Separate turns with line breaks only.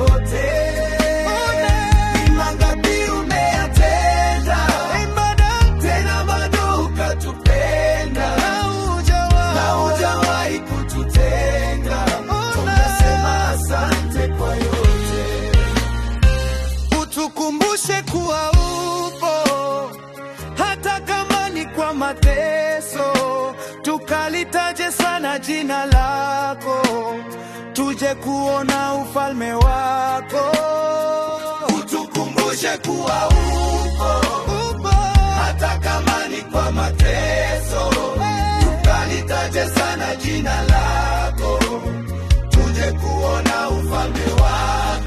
yote. Ni mangapi umeyatenda, tena bado ukatupenda, na hujawahi kututenga. Tunasema asante kwa yote.
utukumbushe kuwa upo hata kama ni kwa mateso, tukalitaje sana jina lako, tuje kuona ufalme wako.
Utukumbushe kuwa upo
Upo
hata kama ni kwa mateso, tukalitaje sana jina lako, tuje kuona ufalme wako.